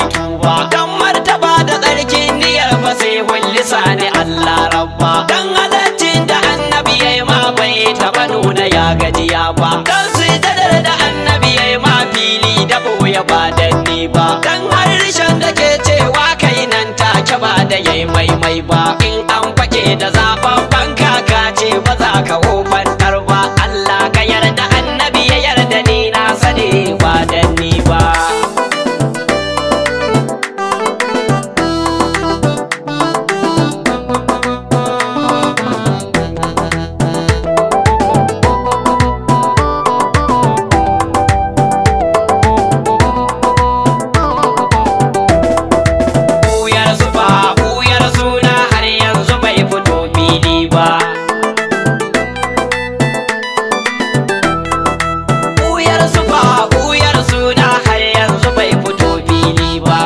tuba dan martaba da tsarkin niyyar fa sai hullisa ne Allah rabba dan halaccin da annabi yayi ma bai taba nuna ya gajiya ba dan sujadar da annabi yayi ma fili da boye ba danni ba dan harshen da ke cewa kai nan take ba da yayi maimai ba in an fake da zababban kaka ce ba za ka wofantar ba Allah ka yarda annabi ya yarda ni na sani ba danni ba Buyar su ba, buyar suna har yanzu bai fito fili ba. Buyar su ba, buyar suna har yanzu bai fito fili ba.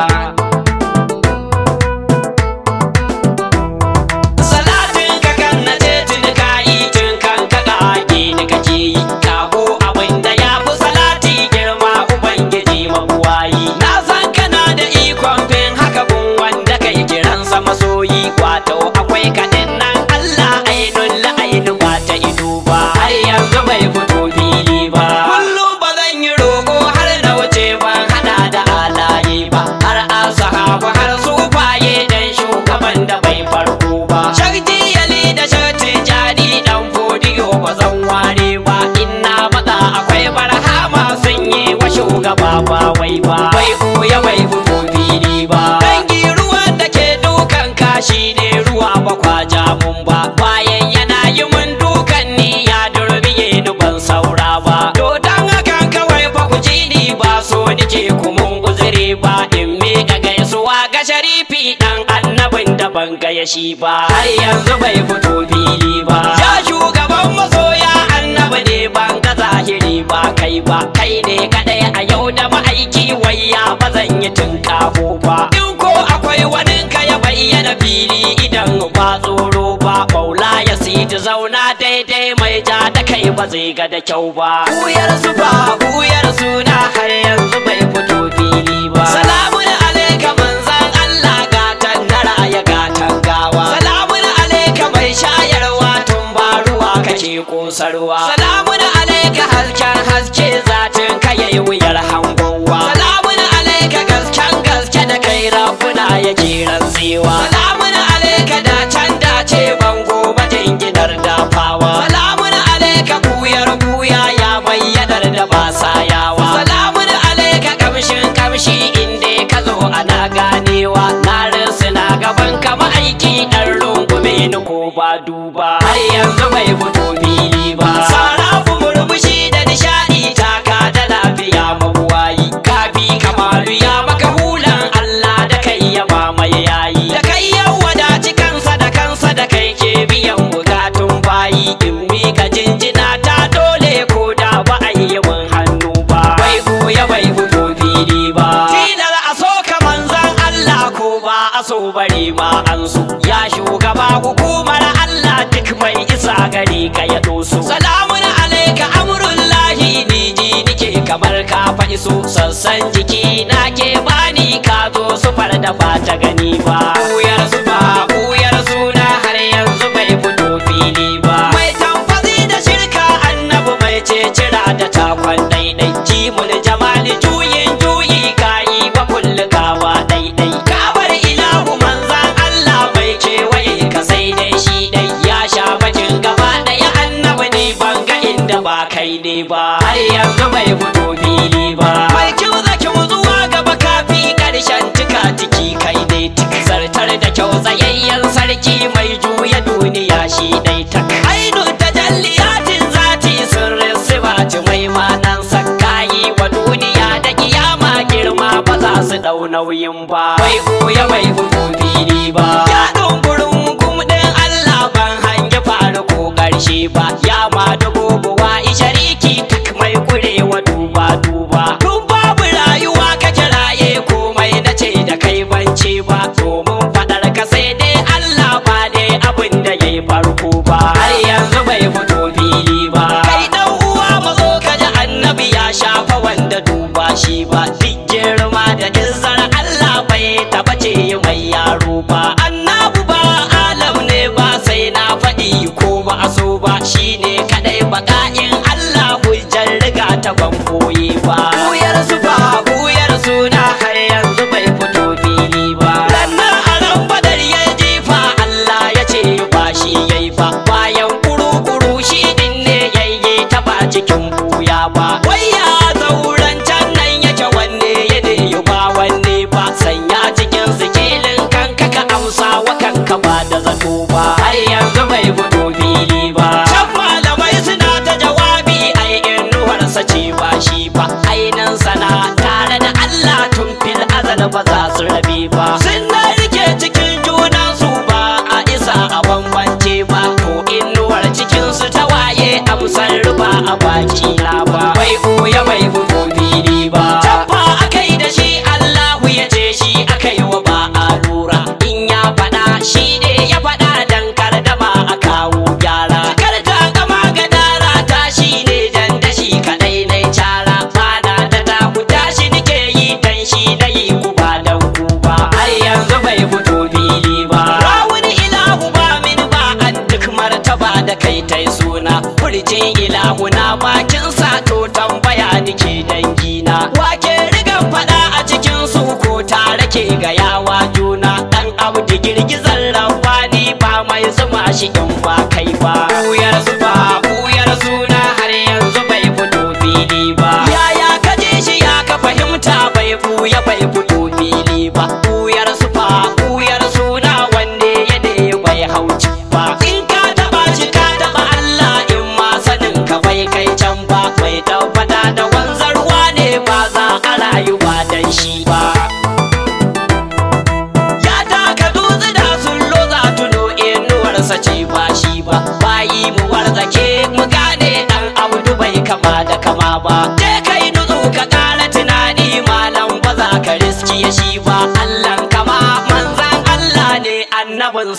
Salatin ka kan na ce tun ka yi tun kan ka ƙage ni kake yi. Kago abin da ya fi salati girma Ubangiji mabuwayi. Na san kana da ikon fin haka gun wanda kai kiransa masoyi. Wato akwai kaɗin nan Allah ainun la'ainu ba ta ido ba. Har yanzu bai fito fili ba. Kullum ba zan yi roƙo har na wuce ban hada da alaye ba. Har asahabu har sufaye dan shugaban da bai farko ba. Shakti yali da shakti jadi dan fodiyo ba zan ware ba. Inna matsa akwai barhama sun yi wa shugaba ba wai ba. Bai ɓuya bai fito fili ba. Dangi ruwan da ke dukan kashi ne ruwa ba kwaja mun ba. Bayan yana yi mun dukan ni ya durbiye ni ban saura ba. To dan hakan kawai fa ku ji ni ba so nike kumun uzuri ba. In miƙa gaisuwa ga sharifi dan annabin da ban gaya shi ba. Har yanzu bai fito fili ba. Ya shugaban masoya annabi ne ban ga zahiri ba kai ba. Kai ne kadai a yau da ma'aiki wayya ba zan yi tunƙaho ba. In ko akwai wani ka ya bayyana fili idan ba tsoro ba. Maula ya siti zauna daidai mai ja da kai ba zai ga da kyau ba. Buyar su ba buyar suna har yanzu bai fito fili ba. Salamun alaika manzan Allah gatan nara ya gatan gawa. Salamun alaika mai shayarwa tun ba ruwa kake kosarwa. Salamun alaika hasken haske zatin ka yayi wuyar hangowa. Salamun alaika gasken gaske da kai rafuna yake rantsewa. Salamun alaika da can dace bango majinginar dafawa. Salamun alaika buyar buya ya bayyanar da ba sayawa. Salamun alaika kamshin kamshi inda ka zo ana ganewa. Na na gaban kama aiki ɗan rungume ni ko ba duba. Har yanzu bai fito fili ba. Sarafu murmushi da nishaɗi taka da lafiya mabuwayi. Kafi kamalu ya maka hulan Allah da kai ya mamaye yayi. Da kai ya wadaci kansa da kansa da kai ke biyan bukatun bayi. In mika jinjina ta dole ko da ba a yi mun hannu ba. Bai goya bai fito fili ba. Tilar a so ka manzan Allah ko ba a so bari ma an so. Ya shugaba hukumar Allah duk mai isa gari ka ya doso. Salamun alaika amurullahi ni ji nike kamar ka fa iso. Sassan jiki na ke bani ka zo su far da ba ta gani ba. Buyar su ba buyar suna har yanzu bai fito fili ba. Mai tamfazi da shirka annabi mai ce cira da takwan daidai. Jimul jamali juyin juyi kayi ba kullu kawa daidai. Kabar ilahu manzan Allah mai kewaye ka sai dai shi dai ya sha bakin gaba daya annabi ne ban ga inda ba kai ne ba. Har yanzu bai fito fili ba. Mai kyau da kyau zuwa gaba kafi karshen tika tiki kai ne tik zartar da kyau tsayayyen sarki mai juya duniya shi dai tak. Ainu tajalliyatin zati sirrin sibati mai manan sakayi wa duniya da kiyama girma ba za su dau nauyin ba. Bai goya bai fito fili ba. Ya dumburin gumɗin Allah ban hangi faru ko ƙarshe ba. Ya ma dubu buwa ishariki tak mai kurewa duba duba. Duk babu rayuwa kake raye komai na ce da kai bance ba. Domin faɗar ka sai dai Allah ba dai abin da ya yi farko ba. Har yanzu bai fito fili ba. Kai dan uwa mazo ka ji annabi ya shafa wanda duba shi ba. Duk girma da izzar Allah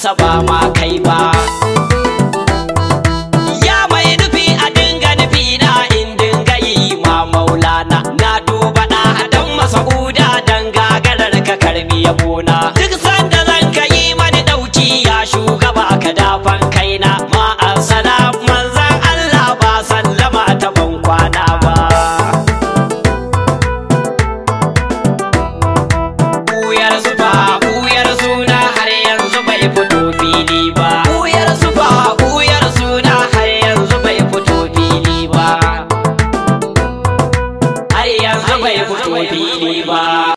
isa ba ma kai ba ya mai nufi a dinga nufi na in dinga yi ma maulana na duba da hadan masa'uda dan gagarar ka karbi yabona duk sanda zan ka yi mani dauki ya shugaba ka dafan kaina ma assalam manzan Allah ba sallama ta ban kwana ba Buyar sufa, buyar suna har yanzu bai fito fili ba. Buyar sufa, buyar suna har yanzu bai fito fili ba. Har yanzu bai fito fili ba.